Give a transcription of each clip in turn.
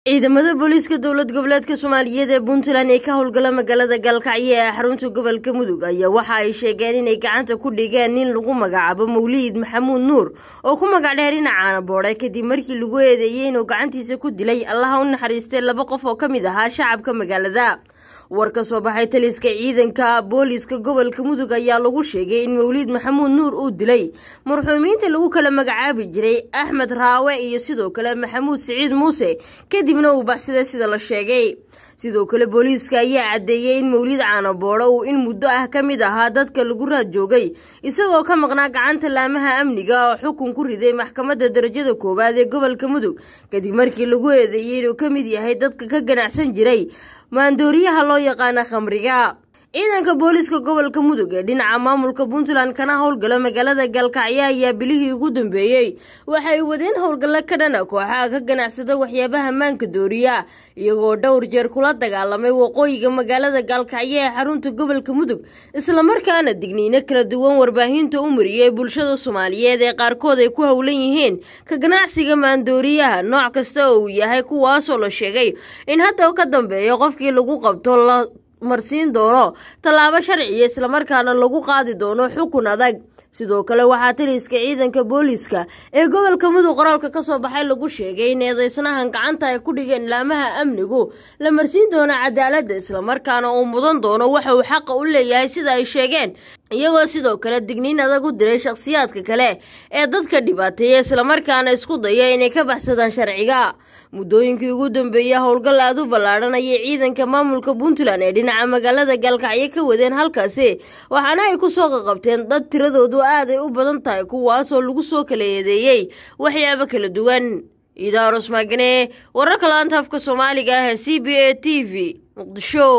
ciidamada booliiska dowlad goboleedka soomaaliyeed ee puntland ee ka howlgala magaalada gaalkacyo ee xarunta gobolka mudug ayaa waxa ay sheegeen inay gacanta ku dhigeen nin lagu magacaabo mawliid maxamuud nuur oo ku magac dheer dhinacaana boodhe kadib markii lagu eedeeyey inuu gacantiisa ku dilay allaha u naxariistay laba qof oo ka mid ahaa shacabka magaalada war ka soo baxay taliska ciidanka booliiska gobolka mudug ayaa lagu sheegay in mawliid maxamuud nuur uu dilay marxuumiinta lagu kala magacaabi jiray axmed raawe iyo sidoo kale maxamuud siciid muuse kadibna uu baxsaday sida la sheegay sidoo kale booliiska ayaa caddeeyey in mawliid caanaboodho uu in muddo ah ka mid ahaa dadka lagu raad joogay isagoo ka maqnaa gacanta laamaha amniga oo xukun ku riday maxkamadda darajada koowaad ee gobolka mudug kadib markii lagu eedeeyey inuu ka mid yahay dadka ka ganacsan jiray maandooriyaha loo yaqaana khamriga ciidanka booliiska gobolka mudug ee dhinaca maamulka puntland kana howlgala magaalada gaalkacyo ayaa bilihii ugu dambeeyey waxay wadeen howlgallo ka dhana kooxaha ka ganacsada waxyaabaha maanka dooriya iyagoo dhowr jeer kula dagaalamay waqooyiga magaalada gaalkacyo ee xarunta gobolka mudug islamarkaana digniino kala duwan warbaahinta u mariyey bulshada soomaaliyeed ee qaarkood ay ku howlan yihiin ka ganacsiga maandooriyaha nooc kasta oo uu yahay kuwaasoo la sheegay in hadda ka dambeeyo qofkii lagu qabto la marsiin doono tallaabo sharciya islamarkaana lagu qaadi doono xukun adag sidoo kale waxaa taliska ciidanka booliiska ee gobolka mudug qoraalka ka soo baxay lagu sheegay in eedeysnahan gacanta ay ku dhigeen laamaha amnigu la marsiin doono cadaaladda islamarkaana uu mudan doono waxa uu xaqa u leeyahay sida ay sheegeen iyagoo sidoo kale digniin adag u diray shakhsiyaadka kale ee dadka dhibaateeya islamarkaana isku daya inay ka baxsadaan sharciga muddooyinkii ugu dambeeyey howlgal aad u ballaadhan ayay ciidanka maamulka puntland ee dhinaca magaalada gaalkacyo ka wadeen halkaasi waxaana ay ku soo qaqabteen dad tiradoodu aaday u badan tahay kuwaasoo lagu soo kala eedeeyey waxyaabo kala duwan idaaros maagane wararka laanta afka soomaaliga ah ee c b a t v muqdisho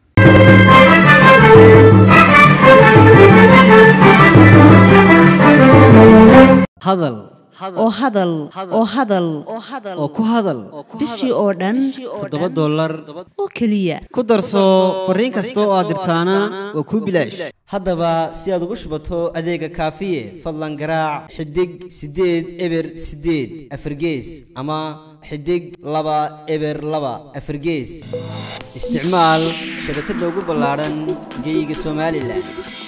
hadal oo hadal oo hadal oo ku hadal bishii oo dhan toddoba dollar oo keliya ku darso fariin kasta oo aad dirtaana waa kuu bilaash haddaba si aad ugu shubato adeega kaafiye fadlan garaac xidig siddeed eber siddeed afargees ama xidig laba eber laba afargees isticmaal shabakadda ugu ballaadhan geeyiga somalilan